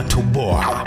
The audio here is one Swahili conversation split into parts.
tunatoboa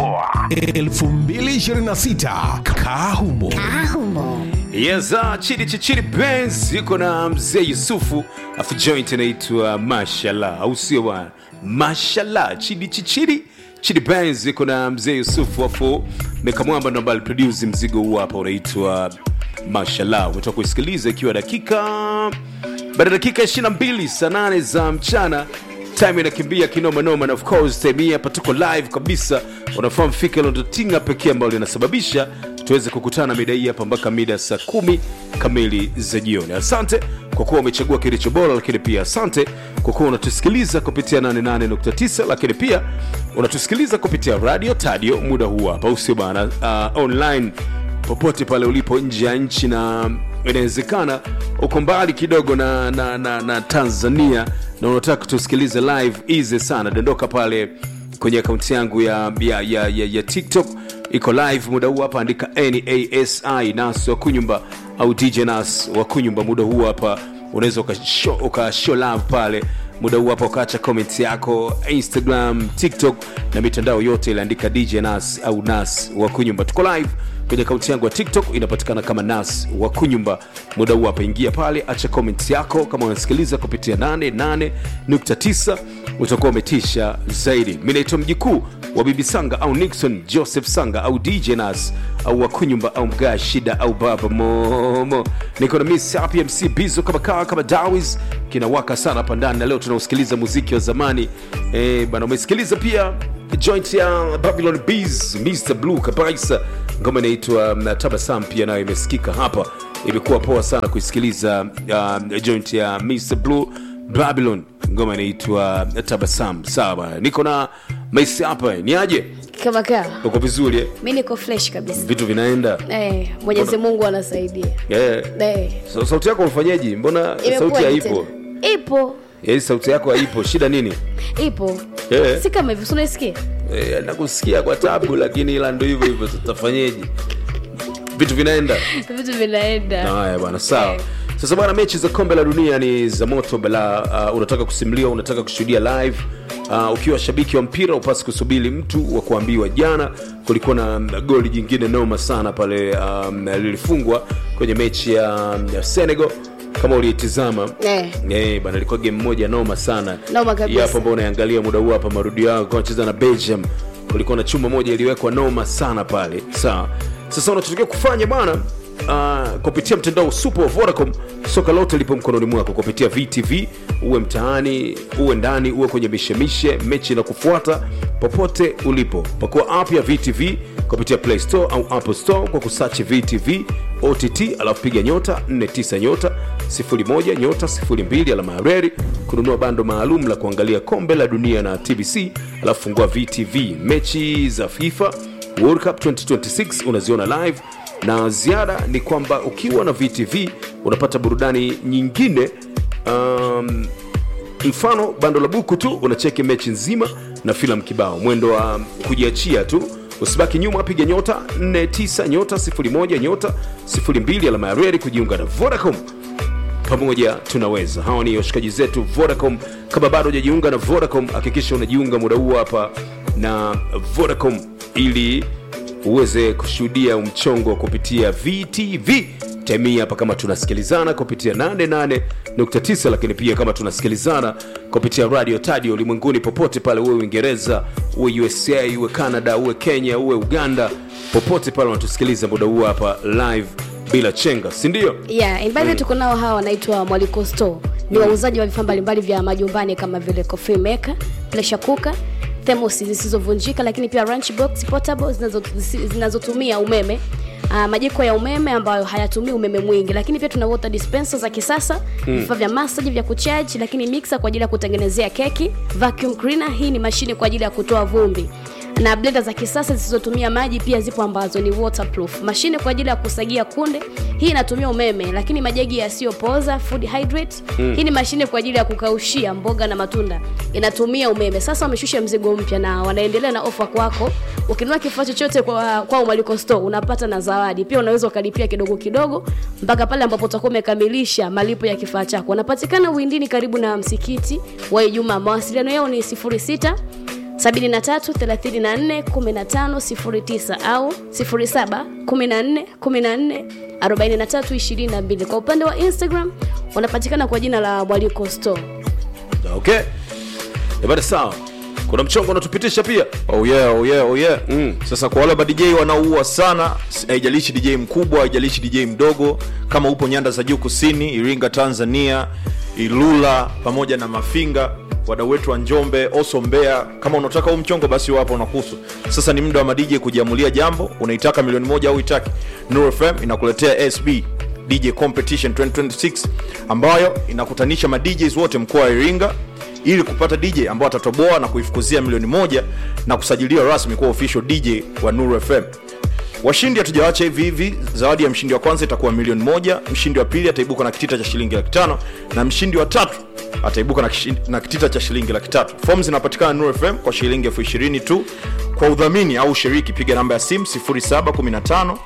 2026 kahumo Yes, uh, chidi chichiri Benz iko na mzee Yusufu afu joint inaitwa Mashallah, au sio bwana? Mashallah, chidi chichiri chidi Benz iko na mzee Yusufu afu Mekamwamba ndo ambaye aliproduce mzigo huu hapa unaitwa Mashallah. Umetoka kuisikiliza ikiwa dakika baada ya dakika 22 saa 8 za mchana time inakimbia kinoma noma, na of course time hii hapa tuko live kabisa. Unafahamu fika hilo ndo tinga pekee ambalo linasababisha tuweze kukutana mida hii hapa mpaka mida saa kumi kamili za jioni. Asante kwa kuwa umechagua kilicho bora, lakini pia asante kwa kuwa unatusikiliza kupitia 88.9, lakini pia unatusikiliza kupitia radio tadio muda huu hapa, usio bana, uh, online popote pale ulipo nje ya nchi na inawezekana uko mbali kidogo na, na, na, na tanzania na unataka kutusikiliza live easy sana dondoka pale kwenye akaunti yangu ya, ya, ya, ya, ya tiktok iko live muda huu hapa andika nasi nas wa kunyumba au dj nas wa kunyumba muda huu hapa unaweza ukashow uka show love pale muda huu hapa ukaacha comment yako instagram tiktok na mitandao yote iliandika dj nas au nas wa kunyumba tuko live kwenye akaunti yangu ya tiktok inapatikana kama nas wa kunyumba muda huu hapa ingia pale acha comment yako kama unasikiliza kupitia 88.9 utakuwa umetisha zaidi mi naitwa mjikuu wa bibi sanga au nixon joseph sanga au dj nas au wakunyumba au mgaa shida au baba momo niko na miss happy mc bizo kama kaa kama dawis kinawaka sana hapa ndani na leo tunausikiliza muziki wa zamani eh, bana umesikiliza pia joint ya babylon bees mr blue kabisa ngoma inaitwa um, tabasam pia nayo imesikika hapa imekuwa poa sana kuisikiliza uh, joint ya mr blue babylon ngoma inaitwa tabasam sawa bana niko na maisi hapa ni aje kama kaa uko vizuri eh? mi niko fresh kabisa vitu vinaenda eh, mwenyezi mungu anasaidia yeah. eh, so, sauti yako mfanyeji mbona imekuwa sauti ni haipo tena. ipo yeah, sauti yako haipo shida nini ipo Eh. si kama hivyo sunaisikia Eh, nakusikia kwa tabu lakini ila ndo hivyo hivyo tutafanyeje vitu vinaenda vitu vinaenda haya bwana sawa Eh. sasa bwana mechi za kombe la dunia ni za moto bala uh, unataka kusimuliwa unataka kushuhudia live uh, ukiwa shabiki wa mpira upasi kusubiri mtu wa kuambiwa jana kulikuwa na mm, goli jingine noma sana pale um, lilifungwa kwenye mechi ya, ya senegal kama uliitizama Eh. Eh, bana ilikuwa game moja noma sana Noma kabisa. Hii hapa ambao unaangalia muda huu hapa marudio yao kwa wanacheza na belgium kulikuwa na chuma moja iliwekwa noma sana pale sawa sasa unachotakiwa kufanya bwana uh, kupitia mtandao super wa vodacom soka lote lipo mkononi mwako kupitia vtv uwe mtaani uwe ndani uwe kwenye mishemishe mechi inakufuata popote ulipo pakua app ya vtv kupitia play store au apple store kwa kusachi vtv ott alafu piga nyota 49 nyota 01 nyota 02 alama ya reri kununua bando maalum la kuangalia kombe la dunia na tbc alafu fungua vtv mechi za fifa world cup 2026 unaziona live na ziada ni kwamba ukiwa na vtv unapata burudani nyingine um, mfano bando la buku tu unacheki mechi nzima na filamu kibao mwendo wa kujiachia tu usibaki nyuma piga nyota 49 nyota 01 nyota 02 alama ya reri kujiunga na vodacom pamoja tunaweza hawa ni washikaji zetu vodacom kama bado hujajiunga na vodacom hakikisha unajiunga muda huu hapa na vodacom ili uweze kushuhudia mchongo kupitia vtv temii hapa kama tunasikilizana kupitia 88.9 lakini pia kama tunasikilizana kupitia radio tadio ulimwenguni popote pale uwe uingereza uwe usa uwe canada uwe kenya uwe uganda popote pale unatusikiliza muda huu hapa live bila chenga sindio yeah, and by the way tuko nao hawa wanaitwa mwaliko store ni wauzaji wa vifaa mbalimbali vya majumbani kama vile coffee maker pressure cooker thermos zisizovunjika lakini pia lunch box portable zinazo- zisi- zinazotumia umeme Uh, majiko ya umeme ambayo hayatumii umeme mwingi lakini pia tuna water dispenser za kisasa vifaa vya massage vya kuchaji lakini mixer kwa ajili ya kutengenezea keki vacuum cleaner hii ni mashine kwa ajili ya kutoa vumbi na blender za kisasa zisizotumia maji pia zipo ambazo ni waterproof mashine kwa ajili ya kusagia kunde hii inatumia umeme lakini majagi yasiyopoza food hydrate mm. hii ni mashine kwa ajili ya kukaushia mboga na matunda inatumia umeme sasa wameshusha mzigo mpya na wanaendelea na ofa kwako ukinunua kifaa chochote kwa, kwa umaliko store unapata na zawadi pia unaweza ukalipia kidogo kidogo mpaka pale ambapo utakuwa umekamilisha malipo ya kifaa chako wanapatikana uindini karibu na msikiti wa ijumaa mawasiliano yao ni 06 73 34 15 09 au 07 14 14 43 22 kwa upande wa instagram wanapatikana kwa jina la mwaliko store okay ebada sawa kuna mchongo unatupitisha pia Oh yeah, oh yeah, oh yeah. Mm. Sasa kwa wale madj wanaoua sana, s- haijalishi DJ mkubwa, haijalishi DJ mdogo, kama upo nyanda za juu kusini, Iringa, Tanzania, Ilula pamoja na Mafinga, wadau wetu wa Njombe, Oso, Mbeya, kama unataka huu mchongo basi wapo unakuhusu. Sasa ni muda wa madj kujiamulia jambo, unaitaka milioni moja au itaki. Nuru FM inakuletea SB DJ Competition 2026 ambayo inakutanisha ma DJs wote mkoa wa Iringa ili kupata DJ ambao atatoboa na kuifukuzia milioni moja na kusajiliwa rasmi kuwa official DJ wa Nuru FM. Washindi hatujawacha hivi hivi. Zawadi ya mshindi wa kwanza itakuwa milioni moja, mshindi wa pili ataibuka na kitita cha shilingi laki tano na mshindi wa tatu ataibuka na, kishi- na kitita cha shilingi laki tatu. Fomu zinapatikana Nuru FM kwa shilingi elfu ishirini tu. Kwa udhamini au ushiriki, piga namba ya simu 0715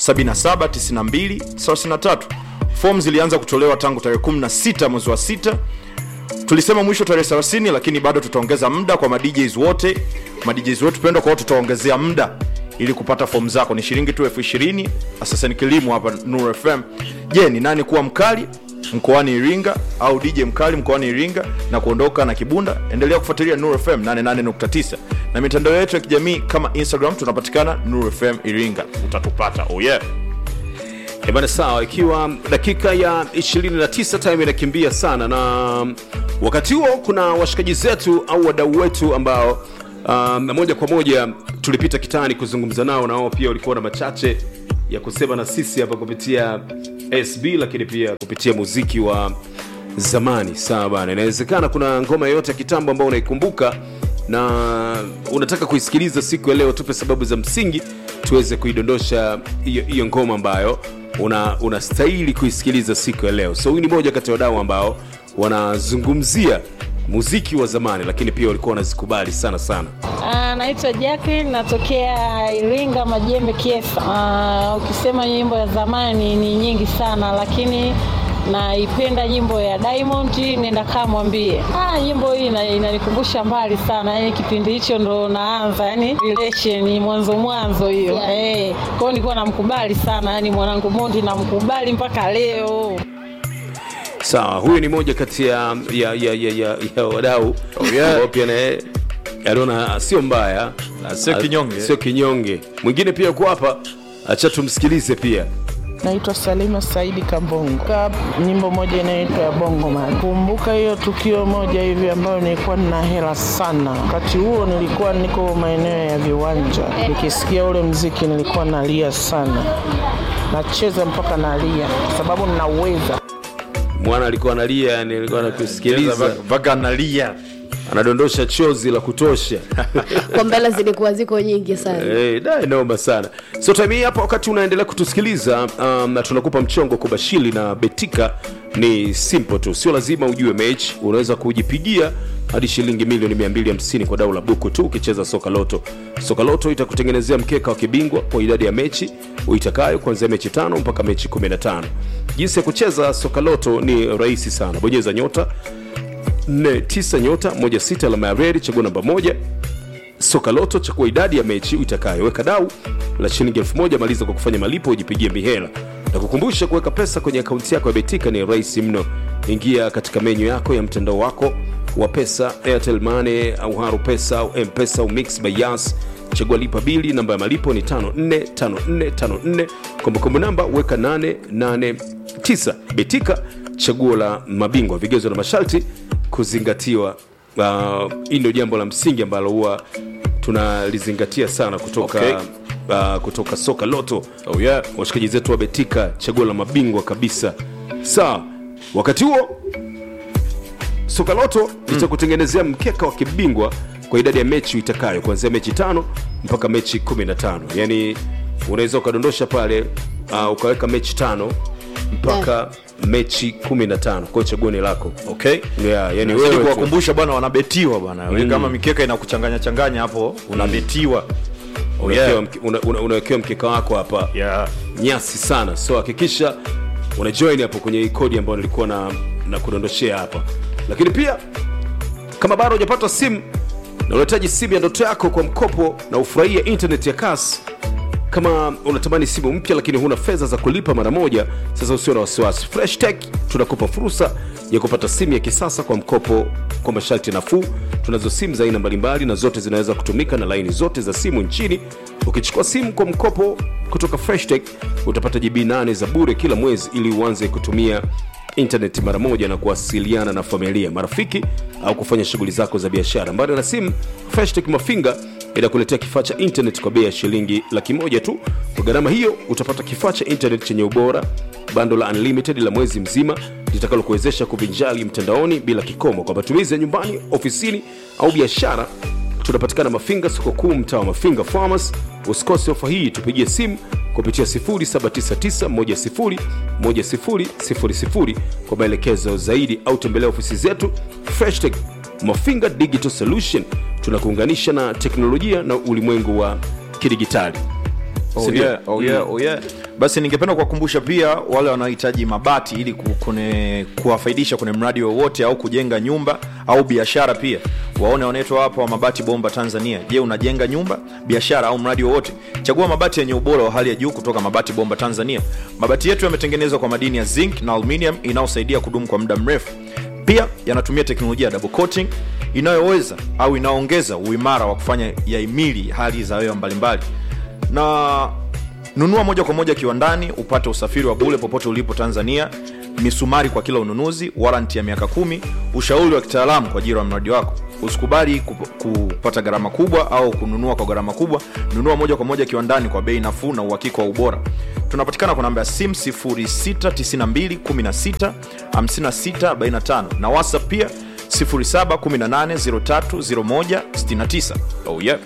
7792 33. Fomu zilianza kutolewa tangu tarehe 16 mwezi wa 6 tulisema mwisho tarehe 30 lakini bado tutaongeza muda kwa madjs wote madjs wetu pendwa kwao tutaongezea muda ili kupata fomu zako ni shilingi tu elfu ishirini sasa ni kilimo hapa nur fm je ni nani kuwa mkali mkoani iringa au dj mkali mkoani iringa na kuondoka na kibunda endelea kufuatilia nur fm 88.9 na mitandao yetu ya kijamii kama instagram tunapatikana nur fm iringa utatupata oh yeah. ebana sawa ikiwa dakika ya 29 time inakimbia sana na wakati huo kuna washikaji zetu au wadau wetu ambao um, moja kwa moja tulipita kitani kuzungumza nao na wao pia walikuwa na machache ya kusema na sisi hapa kupitia sb lakini pia kupitia muziki wa zamani sawa bana inawezekana kuna ngoma yoyote ya kitambo ambao unaikumbuka na unataka kuisikiliza siku ya leo tupe sababu za msingi tuweze kuidondosha hiyo hiyo ngoma ambayo una unastahili kuisikiliza siku ya leo so huyu ni moja kati ya wadau ambao wanazungumzia muziki wa zamani lakini pia walikuwa wanazikubali sana sana Ah, naitwa Jacqueline natokea Iringa Majembe Kiesa. Ah, ukisema nyimbo ya zamani ni nyingi sana lakini naipenda nyimbo ya Diamond nenda kaa mwambie. Ah, nyimbo hii ina- inanikumbusha mbali sana. Yaani kipindi hicho ndo naanza, yani relation mwanzo mwanzo hiyo. Yeah. Eh, kwa hiyo nilikuwa namkubali sana, yani mwanangu Mondi namkubali mpaka leo. sawa huyu ni moja kati ya, ya, ya, ya, ya, ya wadau yeah. ambao pia naye anaona sio mbaya Na sio Ah, kinyonge. sio kinyonge mwingine pia yuko hapa acha tumsikilize pia Naitwa Salima Saidi Kambongo. Ka nyimbo moja inaitwa ya Bongo Man. Kumbuka hiyo tukio moja hivi ambayo nilikuwa nina hela sana. Wakati huo nilikuwa niko maeneo ya viwanja, nikisikia ule mziki nilikuwa nalia sana, nacheza mpaka nalia kwa sababu ninauweza. mwana alikuwa analia yani alikuwa anakusikiliza mpaka analia anadondosha chozi la kutosha kwa mbele zilikuwa ziko nyingi sana hey, da noma sana so time hii hapa wakati unaendelea kutusikiliza um, na tunakupa mchongo kubashili na betika ni simple tu sio lazima ujue mechi unaweza kujipigia hadi shilingi milioni 250 kwa dau la buku tu ukicheza soka loto soka loto itakutengenezea mkeka wa kibingwa kwa idadi ya mechi uitakayo kuanzia mechi tano mpaka mechi 15 jinsi ya kucheza soka loto ni rahisi sana bonyeza nyota 49 nyota 16 alama ya redi chagua namba moja soka loto chakua idadi ya mechi itakayo weka dau la shilingi elfu moja maliza kwa kufanya malipo ujipigie mihela na kukumbusha kuweka pesa kwenye akaunti yako ya betika ni rahisi mno ingia katika menyu yako ya mtandao wako wa pesa airtel mane au haru pesa au mpesa au mix by yas chagua lipa bili namba ya malipo ni 545454 kumbukumbu namba weka 889 betika chaguo la mabingwa vigezo na masharti kuzingatiwa uh, hii ndio jambo la msingi ambalo huwa tunalizingatia sana kutoka Okay. uh, kutoka soka loto Oh, yeah. washikaji zetu wa betika chaguo la mabingwa kabisa sawa wakati huo soka loto litakutengenezea mkeka wa kibingwa kwa idadi ya mechi itakayo kuanzia mechi tano mpaka mechi 15 yaani unaweza ukadondosha pale uh, ukaweka mechi tano mpaka mechi 15 kwao chaguo ni lako okay yeah, yani Nazidi wewe tu. kuwakumbusha bwana wanabetiwa bwana mm. kama mikeka inakuchanganya changanya hapo unabetiwa oh, unawekewa yeah. mke- una- una- unawekewa mkeka wako hapa yeah. nyasi sana so hakikisha una join hapo kwenye hii kodi ambayo nilikuwa na, na kudondoshea hapa lakini pia kama bado hujapata simu na unahitaji simu ya ndoto yako kwa mkopo na ufurahie internet ya kasi kama unatamani simu mpya lakini huna fedha za kulipa mara moja sasa usio na wasiwasi fresh tech tunakupa fursa ya kupata simu ya kisasa kwa mkopo kwa masharti nafuu tunazo simu za aina mbalimbali na zote zinaweza kutumika na laini zote za simu nchini ukichukua simu kwa mkopo kutoka fresh tech utapata gb 8 za bure kila mwezi ili uanze kutumia intaneti mara moja na kuwasiliana na familia marafiki au kufanya shughuli zako za biashara mbali na simu freshtech mafinga inakuletea kifaa cha internet kwa bei ya shilingi laki moja tu kwa gharama hiyo utapata kifaa cha internet chenye ubora bando la unlimited la mwezi mzima litakalokuwezesha kuvinjali mtandaoni bila kikomo kwa matumizi ya nyumbani ofisini au biashara tunapatikana mafinga soko kuu mtaa wa mafinga farmers usikose ofa hii tupigie simu kupitia 799101000 kwa maelekezo zaidi au tembelea ofisi zetu freshtech mafinga digital solution tunakuunganisha na teknolojia na ulimwengu wa kidigitali Oh Sindio? yeah, oh yeah, oh yeah. basi ningependa kuwakumbusha pia wale wanaohitaji mabati ili ku- kune- kuwafaidisha kwenye mradi wowote au kujenga nyumba au biashara pia waone wanaitwa hapa wa mabati bomba tanzania je unajenga nyumba biashara au mradi wowote chagua mabati yenye ubora wa hali ya juu kutoka mabati bomba tanzania mabati yetu yametengenezwa kwa madini ya zinc na aluminium inayosaidia kudumu kwa muda mrefu pia yanatumia teknolojia ya double coating inayoweza au inaongeza uimara wa kufanya yaimili hali za hewa mbalimbali na nunua moja kwa moja kiwandani upate usafiri wa bule popote ulipo tanzania misumari kwa kila ununuzi waranti ya miaka kumi ushauri wa kitaalamu kwa ajili ya mradi wako usikubali kup- kupata gharama kubwa au kununua kwa gharama kubwa nunua moja kwa moja kiwandani kwa bei nafuu na uhakika wa ubora tunapatikana kwa namba ya sim 692165645 na whatsapp pia 0718030169 oh yeah.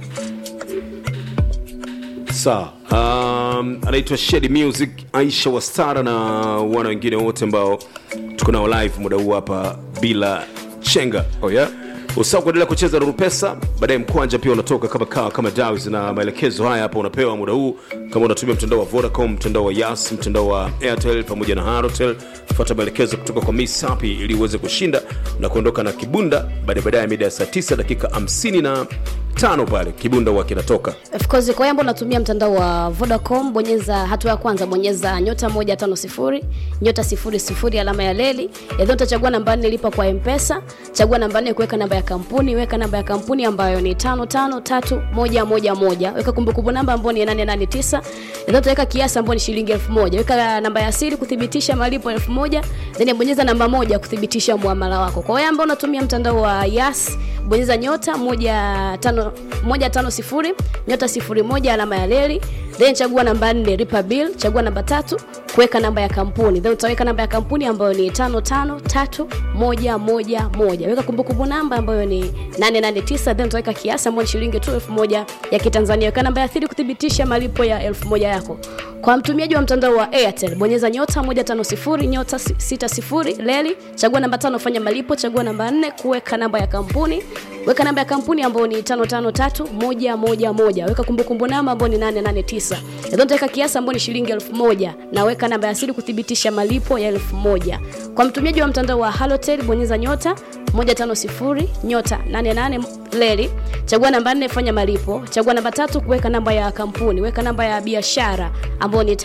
sawa um, anaitwa Shady music aisha wastara na wana wengine wote ambao tuko nao live muda huu hapa bila chenga Oh yeah. usahau kuendelea kucheza na rupesa baadaye mkwanja pia unatoka kama kawa kama daws na maelekezo haya hapa unapewa muda huu kama unatumia mtandao wa vodacom mtandao wa yas mtandao wa airtel pamoja na harotel fuata maelekezo kutoka kwa miss sapi ili uweze kushinda na kuondoka na kibunda baadaye baadaye mida ya saa 9 dakika 55 pale kibunda huwa kinatoka of course kwa hiyo ambao unatumia mtandao wa vodacom bonyeza hatua ya kwanza bonyeza nyota 150 nyota 00 alama ya leli yadho utachagua namba nne lipa kwa mpesa chagua namba nne kuweka namba ya kampuni weka namba ya kampuni ambayo ni 553111 weka kumbukumbu namba ambayo ni 889 yadho utaweka kiasi ambayo ni shilingi 1000 weka namba ya siri kuthibitisha malipo 1000 then bonyeza namba moja kuthibitisha muamala wako kwa wewe ambao unatumia mtandao wa yas bonyeza nyota moja tano moja tano sifuri nyota sifuri moja alama ya leli then chagua namba nne lipa bill chagua namba tatu kuweka namba ya kampuni then utaweka namba ya kampuni ambayo ni tano tano tatu moja moja moja weka kumbukumbu namba ambayo ni 889 then utaweka kiasi ambayo ni shilingi tu elfu moja ya kitanzania weka namba ya thiri kuthibitisha malipo ya elfu moja yako kwa mtumiaji wa mtandao wa airtel bonyeza nyota 150 nyota 60 leli chagua namba tano fanya malipo chagua namba 4 kuweka namba ya kampuni weka namba ya kampuni ambayo ni 553111 weka kumbukumbu namba ambayo ni 889 Yadho utaweka kiasi ambayo ni shilingi 1000 na weka namba ya siri kuthibitisha malipo ya 1000 kwa mtumiaji wa mtandao wa halotel bonyeza nyota 150 nyota 88 leli chagua namba 4 fanya malipo chagua namba tatu kuweka namba ya kampuni weka namba ya biashara ambayo ni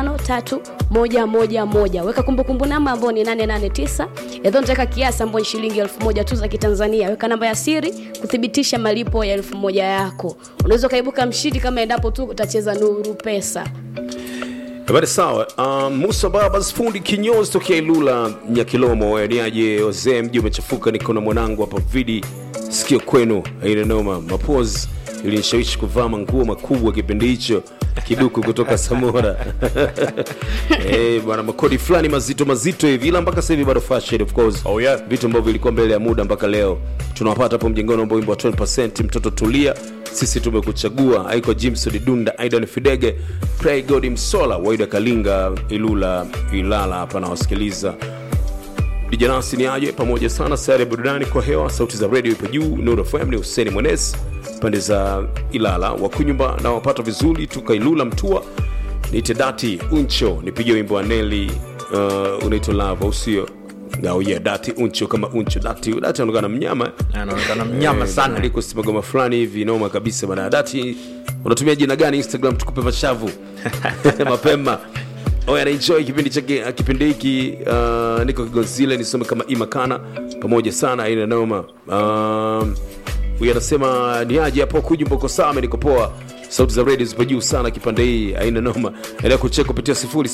553111 weka kumbukumbu namba ambayo ni 889 yadho nitaweka kiasi ambayo ni shilingi 1000 tu za kitanzania weka namba ya siri kuthibitisha malipo ya 1000 yako unaweza ukaibuka mshindi kama endapo tu utacheza nuru pesa Habari sawa. Um, Musa Babas fundi kinyozi tokea Ilula Nyakilomo, niaje wazee, mji umechafuka, niko na mwanangu hapa vidi sikio kwenu, haina noma. Mapoz ilinishawishi kuvaa manguo makubwa kipindi hicho kiduku kutoka Samora eh bwana, makodi fulani mazito mazito hivi, ila mpaka sasa hivi bado fashion of course. Oh, yeah. vitu ambavyo vilikuwa mbele ya muda mpaka leo tunawapata hapo mjengoni ambao wimbo wa 12% mtoto tulia sisi tumekuchagua aiko jimson dunda aidan fidege pray god msola waida kalinga ilula ilala hapa nawasikiliza dijanasi ni aje pamoja sana sayari ya burudani kwa hewa sauti za redio ipo juu nuru fm ni huseni mwenes pande za ilala wakunyumba na wapata vizuri tuka ilula mtua nite dati uncho nipige wimbo wa neli uh, unaitwa lava usio oh yeah, dati uncho kama uncho dati dati anaonekana mnyama anaonekana mnyama sana liko simagoma fulani hivi noma kabisa bana dati unatumia jina gani instagram tukupe mashavu mapema oya anaenjoy kipindi chake kipindi hiki uh, niko kigonzile nisome kama imakana pamoja sana aina noma um, huyu anasema ni aje hapo kujumboko sama niko poa sauti za redio zipo juu sana kipande hii aina noma endelea kucheka kupitia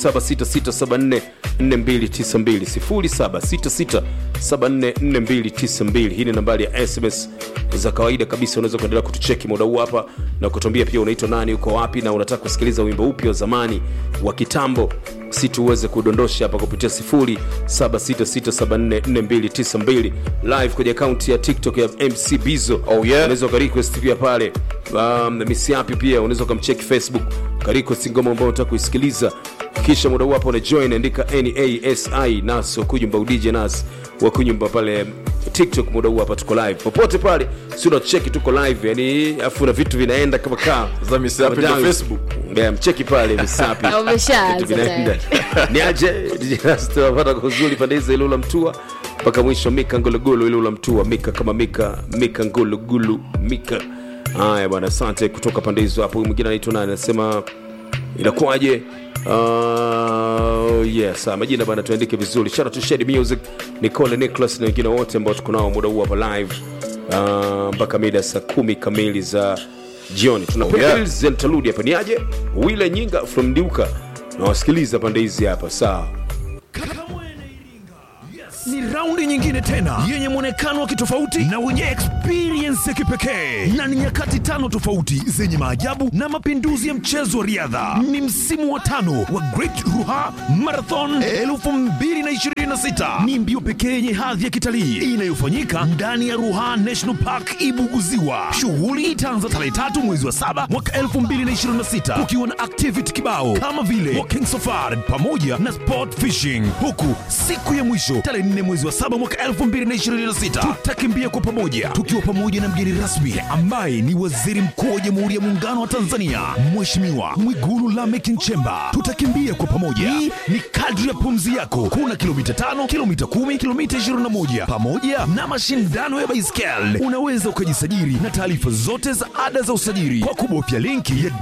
0766744292 0766744292 hii ni nambari ya sms za kawaida kabisa unaweza kuendelea kutucheki muda huu hapa na kutuambia pia unaitwa nani uko wapi na unataka kusikiliza wimbo upi wa zamani wa kitambo si tuweze kudondosha hapa kupitia 0766744292 live kwenye akaunti ya tiktok ya mc bizo Oh, yeah. unaweza ukarequest pia pale um, misiapi pia unaweza ukamcheki facebook ukarequest ngoma ambao unataka kuisikiliza kisha muda huu hapa una join andika nasi nas wakunyumba udj nas wakunyumba pale tiktok muda huu hapa tuko live popote pale si unacheki tuko live yani afu na vitu vinaenda kama kaa Za Misapi ndo Dance. Facebook. Yeah, mcheki pale misapi Umeshaanza Vitu vinaenda. ni aje tunapata kuzuri pande hizi ilula mtua mpaka mwisho mika ngulugulu ilula mtua mika kama mika mika ngulugulu mika haya bwana asante kutoka pande hizo hapo Huyu mwingine anaitwa nani anasema inakuwaje Uh, yes ah, majina bana tuandike vizuri shout out to Shady music nicole nicholas na wengine wote ambao tuko nao muda huu hapa live uh, mpaka mida saa kumi kamili za jioni tunapiga yeah. reels and tarudi hapa ni aje wile nyinga from diuka nawasikiliza pande hizi hapa sawa ni raundi nyingine tena yenye mwonekano wa kitofauti na wenye experience ya kipekee na ni nyakati tano tofauti zenye maajabu na mapinduzi ya mchezo wa riadha ni msimu wa tano wa great ruha marathon 2026 ni mbio pekee yenye hadhi ya kitalii inayofanyika ndani ya ruha national park ibuguziwa shughuli itaanza tarehe tatu mwezi wa saba mwaka 2026 kukiwa na activity kibao kama vile walking safari pamoja na sport fishing huku siku ya mwisho tarehe 4 mwezi wa saba mwaka 2026 tutakimbia kwa pamoja tukiwa pamoja na mgeni rasmi ambaye ni waziri mkuu wa jamhuri ya muungano wa tanzania mheshimiwa mwigulu lamek nchemba tutakimbia kwa pamoja hii ni kadri ya pumzi yako kuna kilomita 5 kilomita 10 kilomita 21 pamoja na mashindano ya baiskeli unaweza ukajisajili na taarifa zote za ada za usajili kwa kubofya linki ya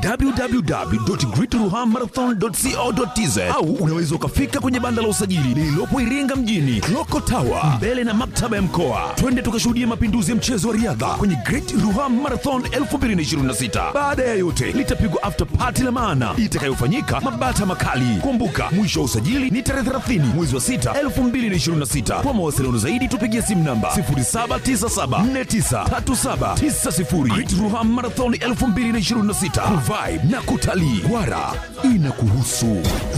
www.greatruhamarathon.co.tz au unaweza ukafika kwenye banda la usajili lililopo Iringa mjini Loko Tower mbele na maktaba ya mkoa. Twende tukashuhudia mapinduzi ya mchezo wa riadha kwenye Great Ruha Marathon 2026. Baada ya yote, litapigwa after party la maana itakayofanyika Mabata Makali. Kumbuka, mwisho wa usajili ni tarehe 30 mwezi wa 6 2026. Kwa mawasiliano zaidi tupigie simu namba 0797493790. Great Ruha Marathon 2026. Revive na kutalii. Wara inakuhusu.